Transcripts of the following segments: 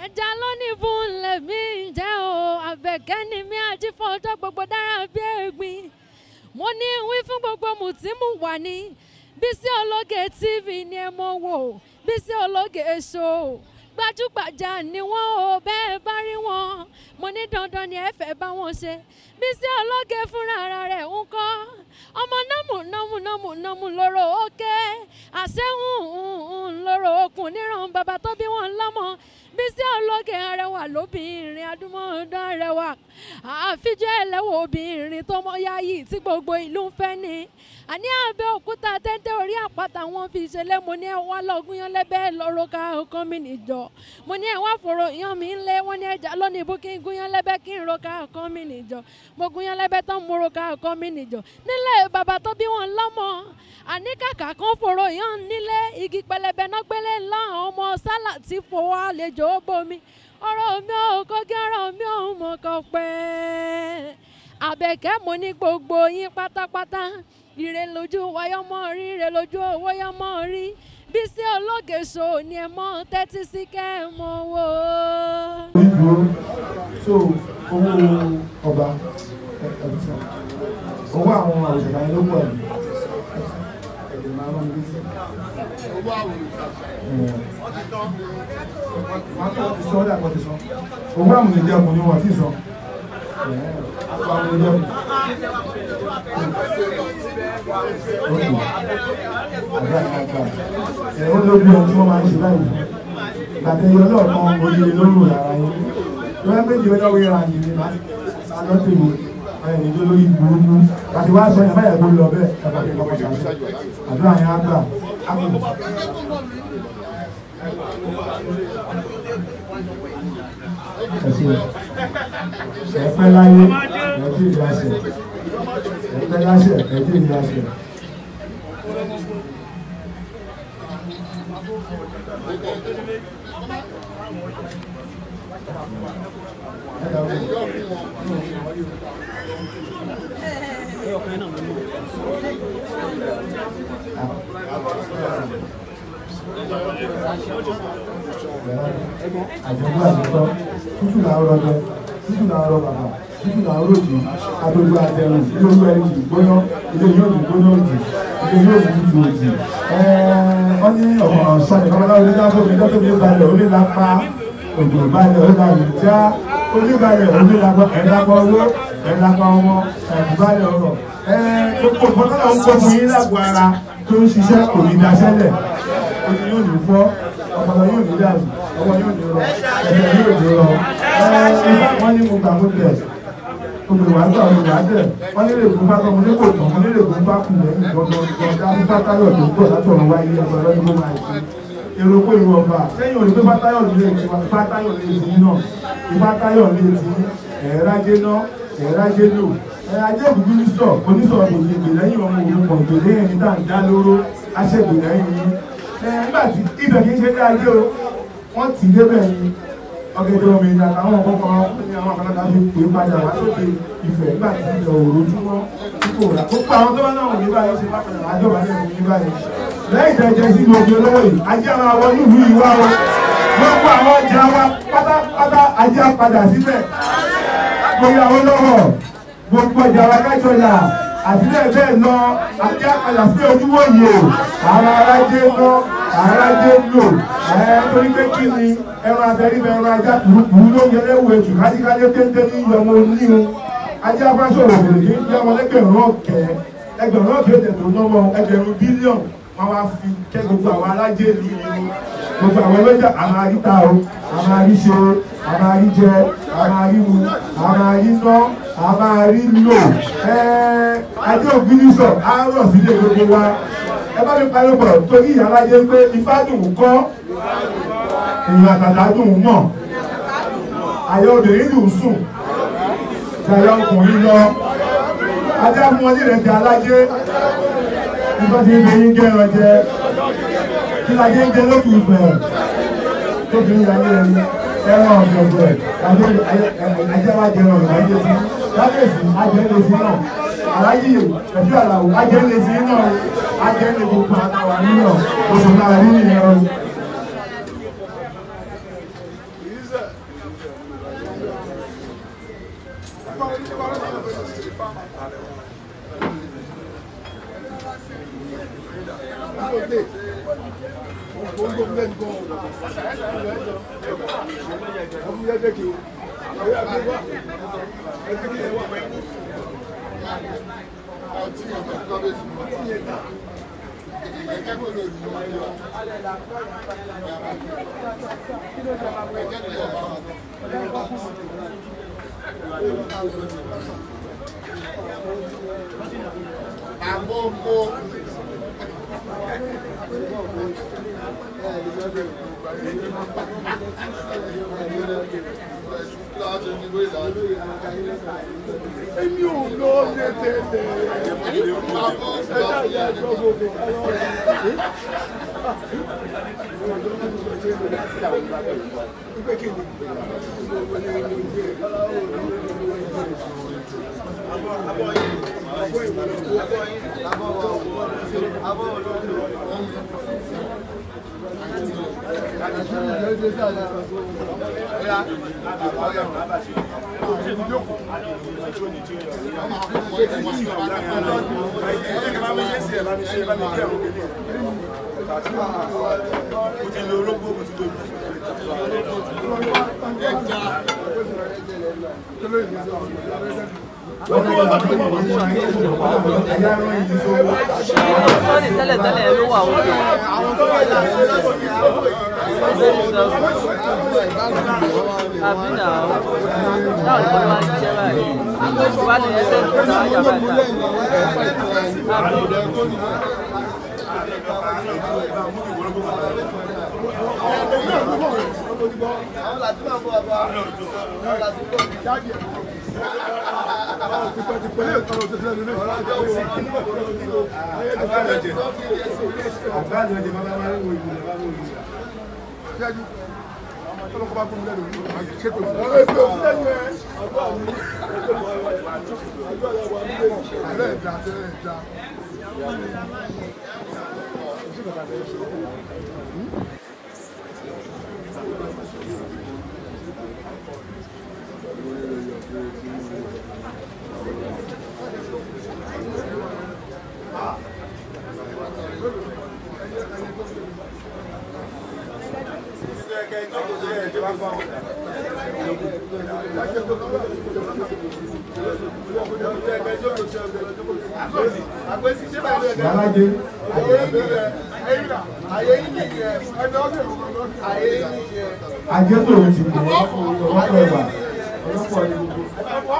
ẹja lónìí fún lèmi jẹ́ o àbẹ̀kẹ́ ni mi àti fọjọ́ gbogbo dára bí ẹ̀gbin mo ní wí fún gbogbo mùtímù wà ní Bísí Ológe TV ni ẹ mọ̀ wò Bísí Ológe show gbajúgbajà ni wọ́n o bẹ́ẹ̀ bá rí wọn mo ní dandan ni ẹ fẹ́ bá wọn ṣe Bísí Ológe fúnra ara rẹ̀ ń kọ́ ọmọ nọ́mù nọ́mù nọ́mù nọ́mù lóró òkè àṣẹ́hùn lóró okùn níran bàbá tó bí wọn lọ́mọ Bísí Ológe arẹwà lóbìnrin adúmọ̀ọ́dán arẹwà àfijọ́ ẹlẹ́wọ̀ obìnrin tó mọ yáyì tí gbogbo ìlú ń fẹ́ ni àní Abẹ́òkúta tẹ́tẹ́ orí àpáta wọn fi ṣẹlẹ̀ mo ní ẹ wá lọ́gùn yan lẹ́bẹ̀ lọ́rọ́ ká ọkàn mi nìjọ mo ní ẹ wá fòrò yan mi ńlẹ̀ wọ́n ní ẹja lónìí bó kí n gún yan lẹ́bẹ̀ kí n ro ká ọkàn mi nìjọ mo gún yan lẹ́bẹ̀ tán mo ro ká ọkàn mi nìjọ nílẹ̀ bàbá tó bí wọn lọ́mọ àní kàkà kan fòrò yan nílé igi pẹlẹbẹ náà gbélé ńlá ọmọ sálà tí fowó àlejò ó bomi ọ̀rọ̀ mi ò kọ́gí ọ̀rọ̀ mi ò mọ̀ kọ́ pẹ́ àbẹ̀kẹ́ mo ní gbogbo yín pátápátá ire lójú wáyọ́mọ́ rí ire lójú owó yọ́mọ́ rí Bísí Ológe show ni ẹ mọ tẹ́tí sí kẹ́ ẹ mọ wò ó. onídùúró so owó ọba ẹ̀ẹ́dẹ́sán owó àwọn òṣèlú ayé ló pọ̀ ẹ̀ ẹ̀ẹ́dẹ̀ máa ń rán mi létí. wọ́n á ti sọ ọ́ dà kọ́ ti sọ owó àwọn ènìyàn jẹ́ ọkùnrin wọn ti sọ àpò àwọn ènìyàn jẹ́ ọkùnrin àgbà àgbà ẹ̀ ó lóbi ohun tí wọ́n máa ń ṣe báyìí gbàtẹ́ yọ lọ́ọ̀kan oríire lóru lára yín lọ́wọ́ méjì ó lọ́wọ́ ìran yìí ní alọ́tẹ̀wò ẹ̀yìn tó lórí burúkú àti wá sọ yẹn báyà tó lọ bẹ́ẹ̀ ẹ̀fọ́ kí kọ́kọ́ ṣàṣẹ àdúrà yẹn á gbà á kù. ẹ̀pẹ́ láyé ẹ̀jẹ̀ ìyáṣẹ̀ ẹ̀pẹ́ láṣẹ̀ ẹ̀jẹ̀ ìyáṣẹ̀. àjọ̀gbọ́n àjọ̀gbọ́ tútù là ń rọjò tútù là ń rọ bàbà tútù là ń rojì agbègbè àtẹrùn ilé olú ẹni jì gbóná ilé yóò ní gbóná òjì ilé yóò ní tútù òjì wọ́n ní ọ̀pọ̀ sọ́ni kọ́mọ́lá onídàáfó mi lọ́tọ́ mi balẹ̀ onílápá òjò balẹ̀ onílápá já oníbalẹ̀ onílápá ẹ̀dápá owó ẹ̀dápá ọmọ ẹ̀dùbalẹ̀ ọ̀rọ̀ gbogbo ìfọ̀kànlá ń kọ́ fún yín lágbo ara tó ń ṣiṣẹ́ kò ní daṣẹ́lẹ̀ ojú yóò ní fọ́ ọpọlọ yóò ní dàrú ọwọ́ yóò ní rọ ẹsẹ̀ yóò ní rọ wọ́n ní mo gbà mo tẹ̀ olùwà gbà olùwà tẹ̀ wọ́n nílé ìgún bá tọ́ mo ní kò tán mo nílé ìgún bá kù lẹ́yìn gbọ̀ngàn dábí fátayọ̀ tó gbọ̀ látọ̀run wáyé ẹgbẹ́ ọlọ́dún ló máa ṣe èrò pé ìwọ ọba sẹ́yìn òní pé fátayọ̀ lè ti fátayọ̀ lè ti náà ìfátayọ̀ lè ti ẹ̀ẹ́rájé náà ẹ̀ẹ́rájé lò ajé òkùnkùn ní sọ onísọ̀rọ̀ kò ní ìgbèlẹ́yìn ọmọ òun pọ̀ ìgbèlẹ́yìn ní dáńdá lóró aṣègbèlẹ́yìn yìí nígbà tí ibẹ̀ kì í ṣe dá ilé o wọ́n tì í débẹ̀ ni ọ̀gẹ̀dẹ̀ omi ìjà àtàwọn ọ̀kọ̀ọ̀kan ní àwọn àkàlàkà fi pè é padà wá sókè ìfẹ́ nígbà tí ìjọ òrojúmọ́ tí kò rà gbogbo àwọn tó bá náà wò ní báyìí ṣe bákan náà àjọba ní ẹ̀mí ní báyìí lẹ́yìn ìdájẹ́ sí ní omi olówó yìí ajé àwọn àwọn nílùú yìí wá o gbogbo àwọn ọjà wa pátápátá ajé àpadà síbẹ̀ gbogbo àwọn lọ́wọ́ gbogbo ọjà wa kájọlá àtìlẹ́ bẹ́ẹ̀ lọ ajé àpadà sí ojúwò yìí o àwọn arájé lọ arájé lò ẹ torí pé kí ni ẹran abẹ́rí bẹ ẹran ajá kùrùkùrù ló yẹ lẹ́wọ̀ ètù kájíkájé téńté ní ìyọmọ oníhun ajé afásọ̀rọ̀ òbèrè kì í jẹ́ ọmọ lẹ́gbẹ̀rún ọ̀kẹ́ ẹgbẹ̀rún ọ̀kẹ́ òtẹ̀ tó náwó ẹgbẹ̀rún bílíọ̀nù wọn wá fi kẹ́ gbogbo àwọn alájé ìlú yìí gbogbo àwọn ọlọ́jà àwọn àríta o àwọn àríṣe àwọn àríjẹ àwọn àrímu àwọn àríná àwọn àrílò ajé ògbínísọ̀ á rọ̀ sílé gbogbo wa ẹ bá mi parí pọ̀ torí ìyára jẹ́ pé ifá dùn kọ́ èèyàn àtàtà dùn mọ̀ àyà obìnrin dùn sùn jàyà ọkùnrin lọ ajá fún wọn nílẹ̀ jẹ alájẹ nígbà tí ń gbẹ̀yìn gẹ̀rọ jẹ kí lajẹ ń jẹ lókè ìfẹ́ tóbi ní ayé ẹni ẹran ọ̀gbẹ̀gbẹ̀ ajá wa jẹrọ ọ̀gbẹ̀ ajé sí lábẹ́sì ajẹ́ lè sí náà aláyé ẹ̀fí àlàó ajẹ́ lè sí náà ajẹ́ lè gbogbo àtàwà nínú oṣù náà rí nìyẹn o. Àgbọ̀ngbò. Èmi ò lọ lé tẹ́lẹ̀. Ẹja ìyá ẹjọ́ gbogbo. sọ́ọ̀nì tẹ́lẹ̀ tẹ́lẹ̀ ló wà ó lò. àbí nà ó táwọn ìbọn máa ń ṣiṣẹ́ báyìí wá ní ẹsẹ̀ ìgbà ayà bàtà. Àgbáàjọ jẹ bàbá máa ń wo ìlú bàbá wo ìlú. Yàrájé. Ajé tó o ti mọ̀ ọ̀pọ̀ ẹ̀wà ọlọ́pọ̀ ní gbogbo.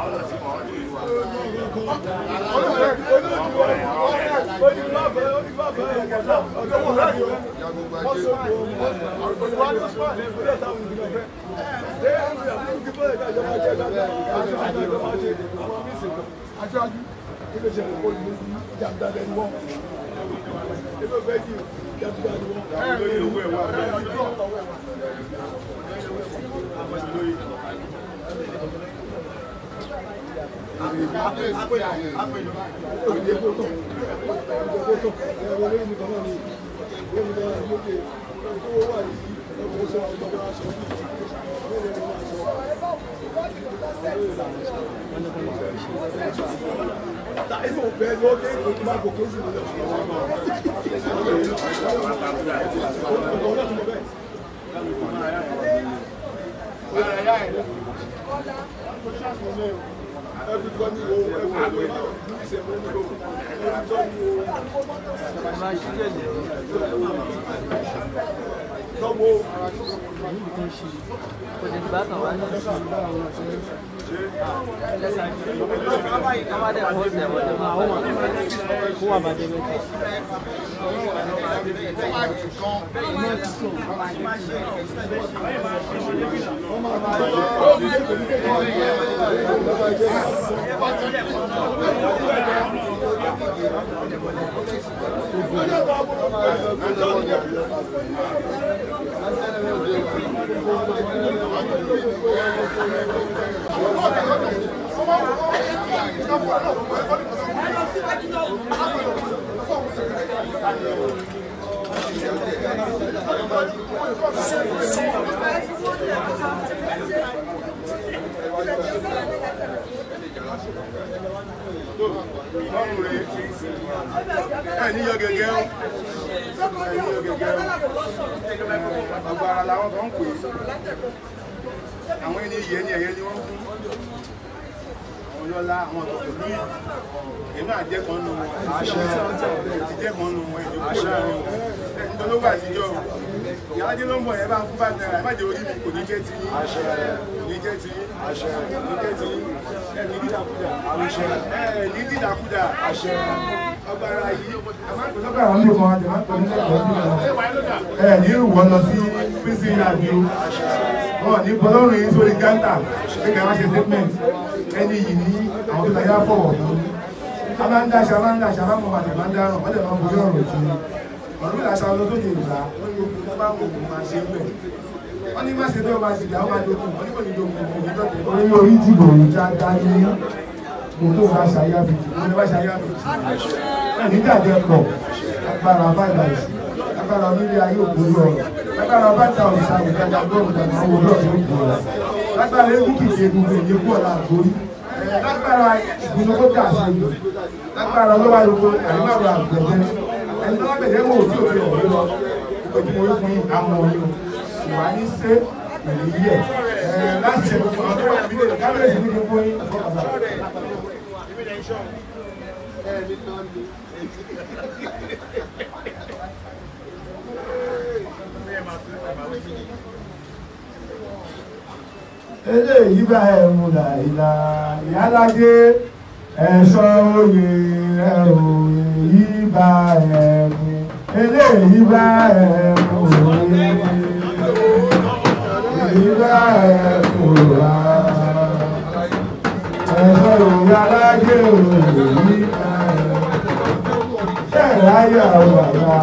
Aṣáájú ilé iṣẹ́ ìkó ìlú jàǹdà lẹ́nu wọn. Ilé ìfẹ́ jù jàǹdà lẹ́nu wọn. Táìmù bẹ́ẹ̀ ló dé ìgbòkú máa gòkè sí ìlú kò ní gbà tán wá ní. wọ́n bá dẹ̀ kó tẹ̀ wọ́n lè máa wọ́n. kó wà bàjẹ́ bẹ́ẹ̀ Thank you. àwọn kan ń pè é àwọn ẹni yẹ ni ẹ̀yẹ ni wọ́n fún àwọn lọ́lá àwọn ọ̀tọ̀tọ̀ lóyè èmi náà jẹ́ kan nù wọn ti jẹ́ kan nù wọn ẹ̀jọ̀ kúrò láàrin wọn ẹni tó ló wà àtijọ́ ìyálájẹ́ ló ń bọ̀ yẹn bá ń fún bàtà ẹ̀ má jẹ́ orí mi kò ní jẹ́ ti yín kò ní jẹ́ ti yín kò ní jẹ́ ti yín ẹ̀ ní dídàkudà ẹ̀ ní dídàkudà ọgbàrá yìí lọ́gbà àwọn ilé kan àti máa ń pè ní lẹ́gbẹ̀ẹ́ ẹ̀ ní ìwọ lọ sí prison yard ni o wọn ní bọlọ́run yìí sórí gántà pé kí a máa ṣe statement ẹni yìí ní àwọn tó ta yá fọwọ́ fún a máa ń dáṣà a máa ń dáṣà a máa ń mọ àtẹ̀ máa ń dáràn wọ́n lè máa ń borí ọ̀rọ̀ jù ọ̀rọ̀ ìlà aṣọ lọ sókè ìgbà wọ́n ní ogun tó bá wù kó máa ṣe ń bẹ̀ wọ́n ní má ṣe bí ọba ṣe gbà ó máa dogun wọ́n ní kò ní dogun kò ní dọ̀tẹ̀. orí orí jìbò ìjà dání mo tó bá ṣayá fi jù mo ní bá ṣayá fi jù nígbàjẹ́ pọ̀ agbára bàbá ìsìn agbára onílé ayé òkúrú ọ̀rọ̀ agbára bàtà òrìṣà ìtajà gbọ́rù dàgbà owó lọ́ọ̀dún òkú ọ̀rọ̀ lágbára eégúkìtì egungun èyí kú ọ̀la àgbórí lágbára ìgbìmọ̀ tó dà sí ìlú lágbára ọlọ́wà lóko àríwáwò àgbẹ̀jẹ́ ẹni tó lágbẹ̀jẹ́ wò tí òfin ọ̀rọ̀ lọ ìpèjú mo rí fún yín àmọ́ yín ìwà ní sé ìlú yẹ láti ṣe gbogbo àwọn tó wà nílé kábíyèsí ní gbogbo yín eléyìí bá ẹ mú là ìlà ìyálájé ẹ̀ṣọ́ oyè ẹ̀rọ yìí bá ẹ mú eléyìí bá ẹ mú òye èyí bá ẹ mú rà ẹ̀ṣọ́ ìyálájé oyè yìí bá ẹ mú ṣẹ́ẹ̀ráyé ọ̀bà ya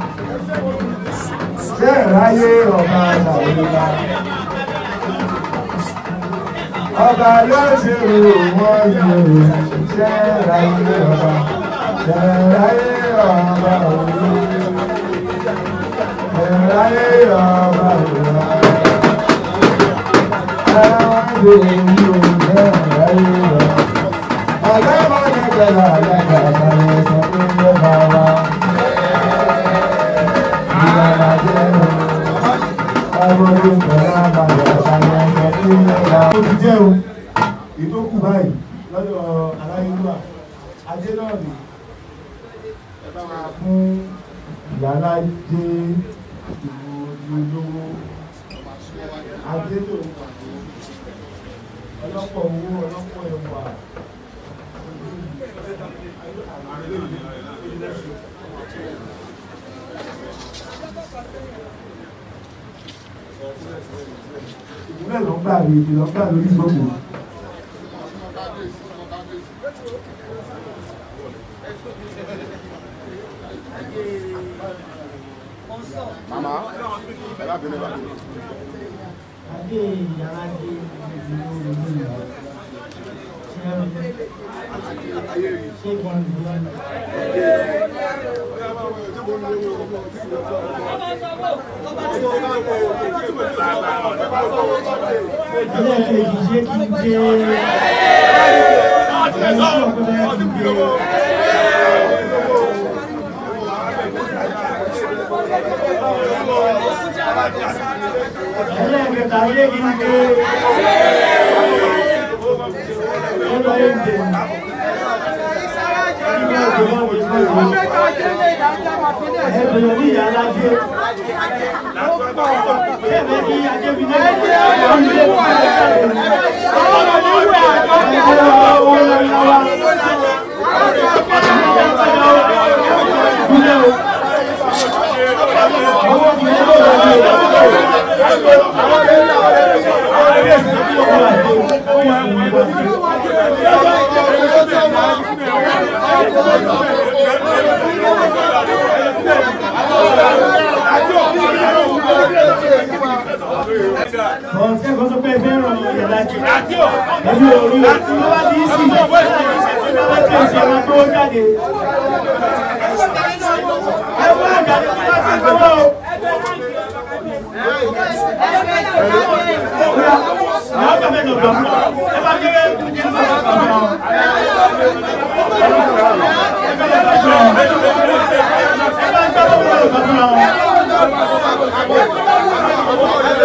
ṣẹ́ẹ̀ráyé ọ̀bà àtàwílá ọba ló ṣe rò wọ́n yìí ṣẹ́ẹ̀ráyé ọba ṣẹ́ẹ̀ráyé ọba òní ṣẹ́ẹ̀ráyé ọba òní ẹ̀wọ̀n lè ní o ṣẹ́ẹ̀ráyé ọba ọ̀gá mọ́ni pẹ̀lú àyàgbà àtàlẹ̀ sọ pé ń yẹ bá wa. Ìyàrá jẹ́ ọmọdé pẹ̀lú àbàlẹ̀ àtàlẹ̀ sọ pé ń yẹ bá wa. Ó ti jẹ́ o, ìtókù báyìí lọ́dọ̀ aláyélúwà, adé náà ni ẹ bá wa fún ìyàrá jẹ́ ìlú olówó. Adé tó ń pàdé ọlọ́pọ̀ owó ọlọ́pọ̀ ẹ̀wà. ìbúlẹ̀ ló ń gbà rí ibi ló ń gbà lórí ìgbòho. màmá ẹ bá bínú bá bínú. adé ìyára dé ìdílé olóògbé ìyá ṣé wọn lè ẹlẹ́ẹ̀kejì ṣé kí n gbé ẹni tí ọ̀pọ̀lọpọ̀ kí n gbé ẹlẹ́ẹ̀kẹta ṣé kí n gbé ọlọ́ èdè ẹgbẹ̀rún ní ìyá alájẹ́ ẹgbẹ̀rún ní ajẹ́bìnrin Ọ̀sẹ̀ kan sọ pé ẹ fẹ́ràn ìyàlájẹ́. Ẹbí orí o, tí wọ́n bá ti ń sìn, wọ́n ti ń ṣe ọmọ tó jáde. Ẹ wọ́n àjàdé tí wọ́n ti gbọ́wọ́ o. Ìyá ọ̀gá mẹ́jọ gbọ̀ fún ọ. Ẹ bá kéré kí n bá gbọ̀ fún ọ. Ẹ bá gbọ́ fún ọ. Ẹ bá gbọ́ fún ọ.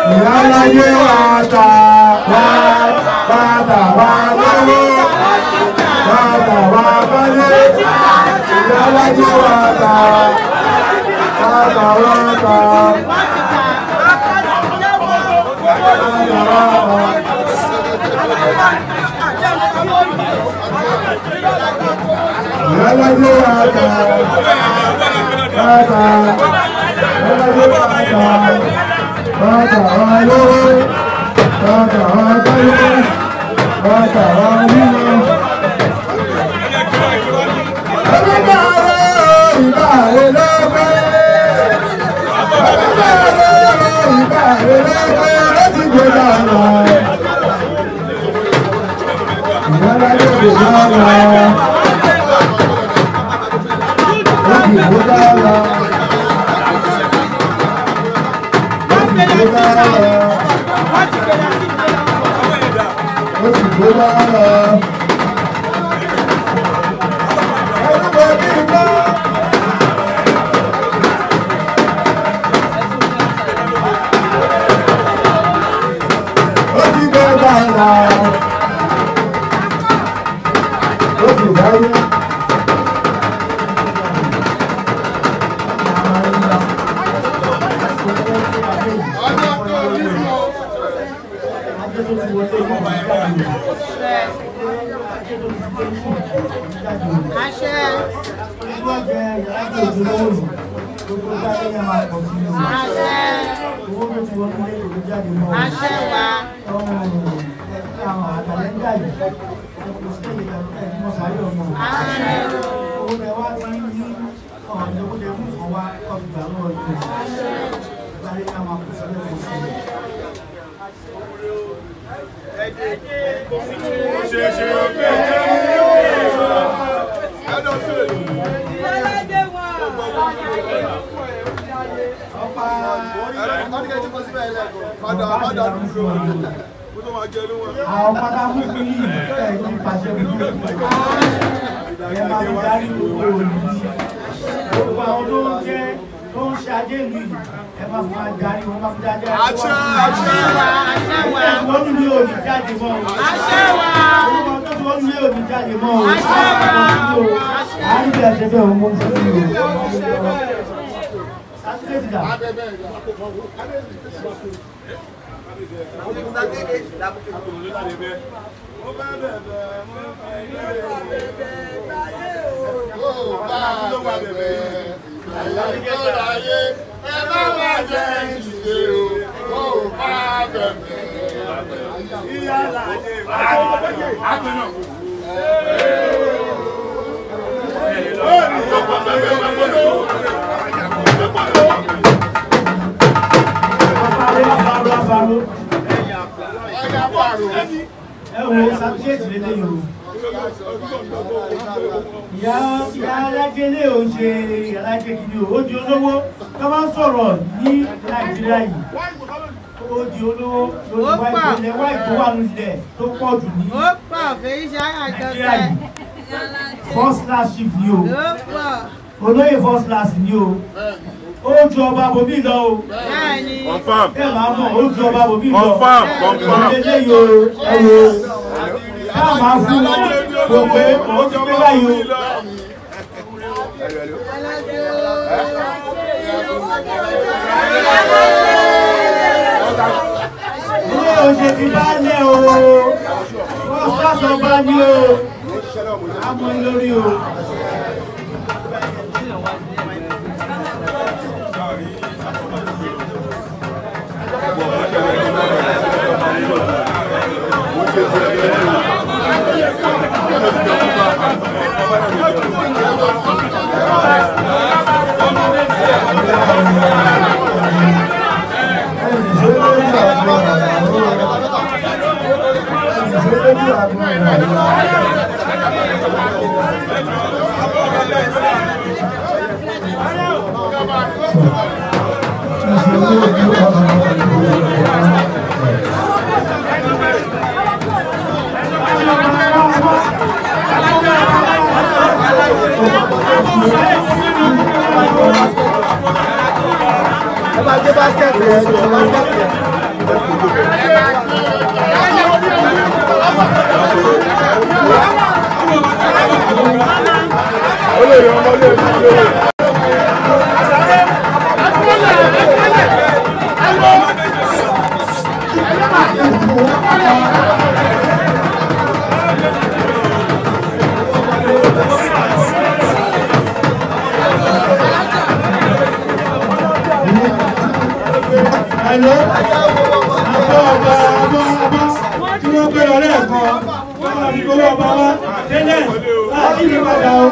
ìyáláyé wa ta wá bàtà wá lówó bàtà wá bálé ìyáláyé wa ta bàtà wá ta bàtà wá ta. ìyáláyé wa ta bàtà ìyáláyé wa ta bàtà wá lówó bàtà wá bálé bàtà wá nílò. àwọn pátákó fún yìí ẹ̀ ní pàṣẹ fún yìí ẹ̀ máa fi darí gbogbo òní gbogbo àwọn tó ń jẹ́ tó ń ṣe ajé ìlú yìí ẹ̀ máa fi máa darí wọn máa fi darí ẹ̀ Àṣẹ, àṣẹ. ẹ̀ tí wọ́n ní mi ò ní jáde mọ́ o Àṣẹ wa. orúkọ tó tí wọ́n ní mi ò ní jáde mọ́ o Àṣẹ wa. àárín bí ẹ̀ṣẹ̀ bẹ́ẹ̀ òun mọ́ fún mi o sátidé dà àpárẹ́ àpárọ̀ àpárọ̀ ẹ wo sátidé lélẹ̀ yìí o ìyá ìyá alájẹlé ò ń ṣe alájẹ kìíní o ó di olówó tó máa ń sọ̀rọ̀ ní nàìjíríà yìí ó di olówó lórí wá ìpínlẹ̀ wá ìtọ́wà nílẹ̀ tó pọ̀ jù ní ó pọ̀ fèyí ṣe nàìjíríà àjọṣe yìí first class ship ni o ó pọ̀ olóyè first class ni o ó ju ọba bòmí lọ o bẹ́ẹ̀ ni Confirm. bẹ́ẹ̀ máa mọ̀ ó ju ọba bòmí lọ Confirm, confirm. ìdílé yìí o ẹ wo ká máa fún wọn kò pé ó ti pé báyìí o. ilé oṣù ti bá lẹ̀ o wọ́n sọ́sọ́ bá ní o àmọ́ lórí o. ẹ bá gbé báskẹ̀tì yẹn lọ. olórí ọmọdé ìlú Hello. Àbọ̀ ọba ọba ọba tí wọ́n gbé lọ lẹ́ẹ̀kan. Wọ́n máa fi gbowó ọba wá. Tẹ́lẹ̀ láti ní padà o.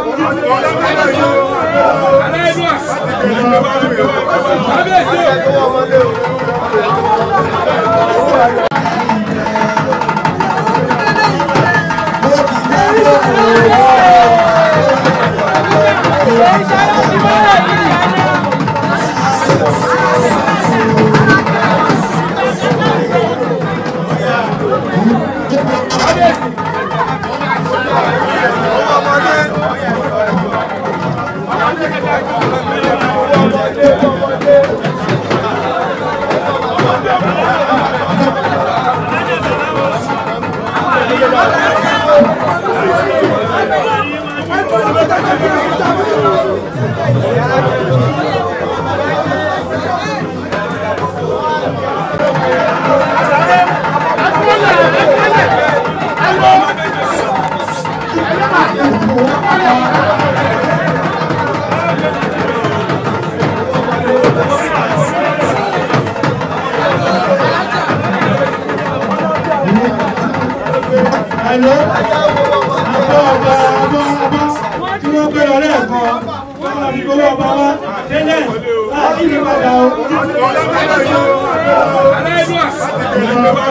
Hello. Àbọ̀ ọba ọba ọba tí wọ́n gbé lọ lẹ́ẹ̀kan. Wọ́n máa fi gbowó ọba wá. Tẹ́lẹ̀ láti ní padà o.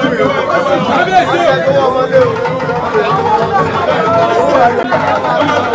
ọmọdé ìlú